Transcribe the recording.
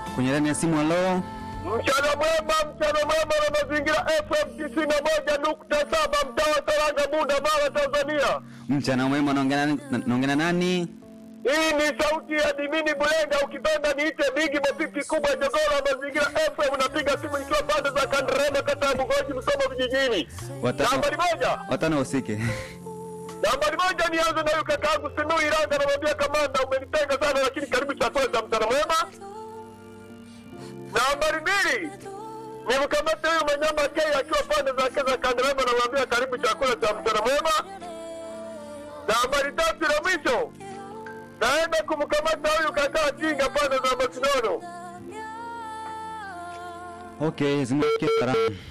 kwenye laini ya simu. Halo, Mchana mwema, mchana mwema na mazingira FM tisini na moja nukta saba mtaa wa Saranga, Bunda, Mara, Tanzania. mchana mwema. Naongea nani? naongea na nani? Hii ni sauti ya Dimini Bulenga, ukipenda niite Bigi Mapiki kubwa jogoro wa mazingira FM. Napiga simu nikiwa pande za Kanderema, kata ya Bugoji, Msoma vijijini. Watano, Nambari moja, watano usike. nambari moja, nianze na huyu kakaangu Simiu Iranga, namwambia kamanda, umenitenga sana, lakini karibu chakula cha mchana mwema. Nambari mbili nimkamate huyu Manyama K akiwa pande zake za Kanderema, namwambia karibu chakula cha mchana mwema. Nambari tatu na mwisho naenda kumkamata huyu kakaa Tinga pande za Masinono. Okay, zimefikia salamu.